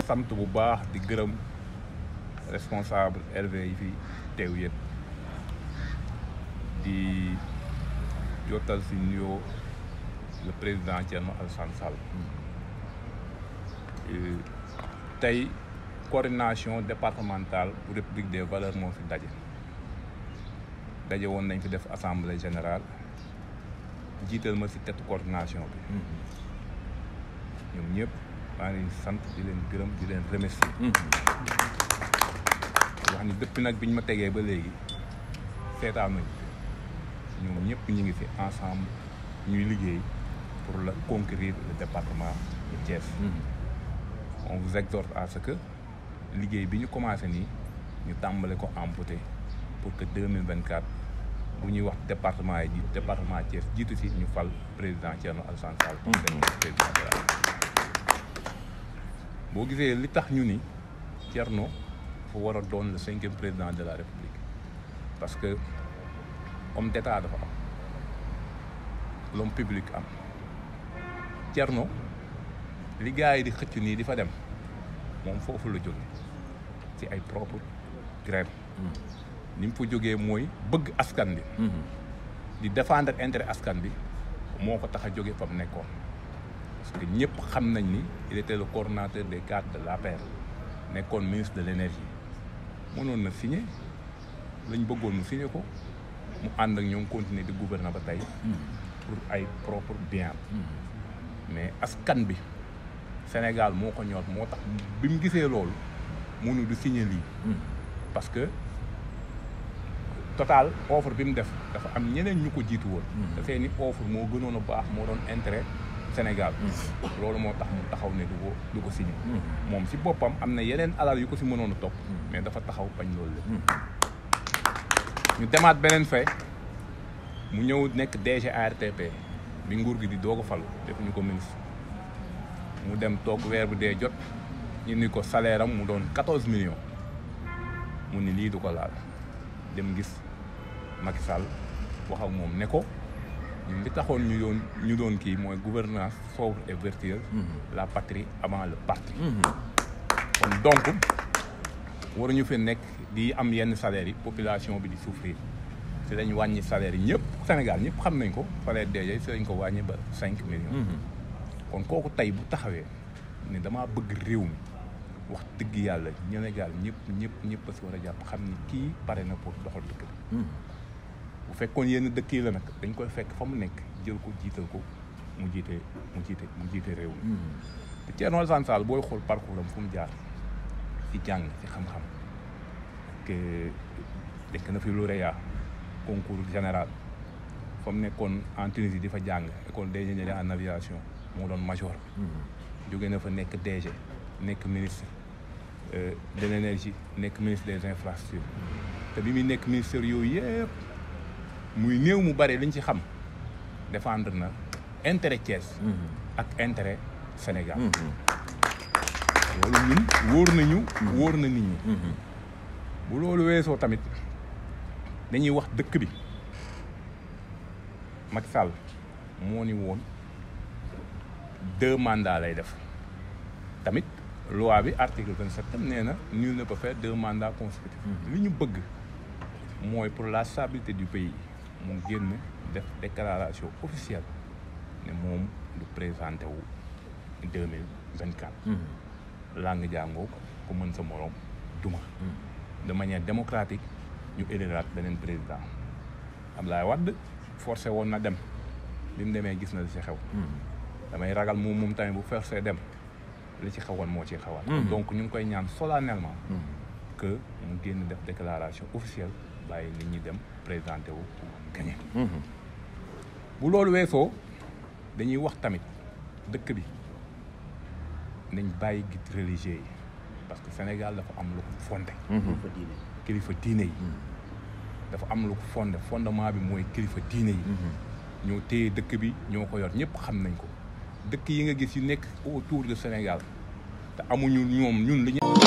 sant bu baax di gërëm responsable LV yi fi teew yëpp di jotal si nuyoo le président Thierno Alassane Sall tey coordination départementale bu République des valeurs moo fi daje daje woon nañ fi def assemblée générale jiital ma si tête coordination bi ñoom ñëpp maa ngi leen sant di leen gërëm di leen remercier wax ni depuis nag bi ñu ma tegee ba léegi seetaanuñ ñoom ñëpp ñu ngi fi ensemble ñuy liggéey pour la conquérir le département de Thiès on vous exhorte à ce que liggéey bi ñu commencé nii ñu tàmbale ko amputé pour que 2024 bu ñuy wax département yi ji département Thiès jiitu si ñu fal président Thierno Alassane Sall comme seen président de la boo gisee li tax ñu ni Thierno fa war a doon le cinquième président de la République parce que homme d'état dafa am l'homme public am Thierno li gars yi di xëcc nii di fa dem moom foofu la jóge ci ay propre grève ni mu fa jógee mooy bëgg askan bi di défendre intérêt askan bi moo ko tax a jóge fa mu nekkoon parce que ñëpp xam nañ ni il était le coordonnateur des cadres de l'APR nekkoon ministre de l'énergie mënoon na signé lañ bëggoon mu signé ko mu ànd ak ñoom continuer di gouverner ba tey pour ay propre bien mais askan bi Sénégal moo ko ñor moo tax bi mu gisee loolu mënu du signé lii parce que total offre bi mu def dafa am ñeneen ñu ko jiitu woon te seeni offre moo gënoon a baax moo doon intérêt Sénégal loolu moo tax mu taxaw ne du ko du ko signé moom si boppam am na yeneen alal yu ko si mënoon a topp mais dafa taxaw bañ loolu lépp ñu demaat beneen fay mu ñëw nekk DG ARTP bi nguur gi di doog a falu def ñu ko ministre mu dem toog weer bu dee jot ñu ni ko salaire am mu doon quatorze millions mu ni lii du ko laal dem gis Macky Sall wax ak moom ne ko ñun li taxoon ñu doon ñu doon kii mooy gouvernance sobre et vertueuse la patrie avant le parti kon donc waruñu fi nekk di am yenn salaires yi population bi di souffrir si lañ wàññi salaire yi ñëpp Sénégal ñëpp xam nañ ko salaire DG si lañ ko wàññi ba cinq millions kon kooku tey bu taxawee ni damaa bëgg réew mi wax dëgg yàlla Sénégal ñëpp ñëpp ñëpp a si war a jàpp xam ni kii pare na pour doxal dëkk bi bu fekkoon yenn dëkk yi la nag dañ koy fekk fa mu nekk jël ko jiital ko mu jiite mu jiite mu jiite réew mi te Thierno Alassane Sall booy xool parcours am fu mu jaar ci jàng ci xam-xam que dekk na fi lauréat concours général fa mu nekkoon en Tunisie di fa jàng école d'ingénierie en aviation moo doon major jóge na fa nekk DG nekk ministre de l'énergie nekk ministre des infrastructures te bi muy nekk ministère yooyu yëpp muy néew mu bari liñ ci xam défendre na intérêt Thiès ak intérêt Sénégal loolu ñun wóor nañu wóor na nit ñi bu loolu weesoo tamit dañuy wax dëkk bi Macky Sall moo ni woon deux mandats lay def tamit loi bi article vingt sept tam nee na nul ne peut faire deux mandats consécutifs li ñu bëgg mooy pour la stabilité du pays mu génn def déclaration officielle ne moom du présenté wu deux mille vingt quatre langue jàngoo ku mën sa moroom duma de manière démocratique ñu éliraat beneen président Abdoulaye Wade forcé woon na dem bi mu demee gis na li ci xew damay ragal moom moom tamit bu forcé dem li ci xewoon moo ci xewaat donc ñu ngi koy ñaan solennellement que mu génn def déclaration officielle bàyyi nit ñi dem présenté wu gagné bu loolu weesoo dañuy wax tamit dëkk bi nañ bàyyi guide religieux yi parce que Sénégal dafa am lu ko fondé kilifa diine yi dafa am lu ko fondé fondement bi mooy kilifa diine yi ñoo téye dëkk bi ñoo ko yor ñëpp xam nañ ko dëkk yi nga gis yu nekk autour de Sénégal te amuñu ñoom ñun li ñu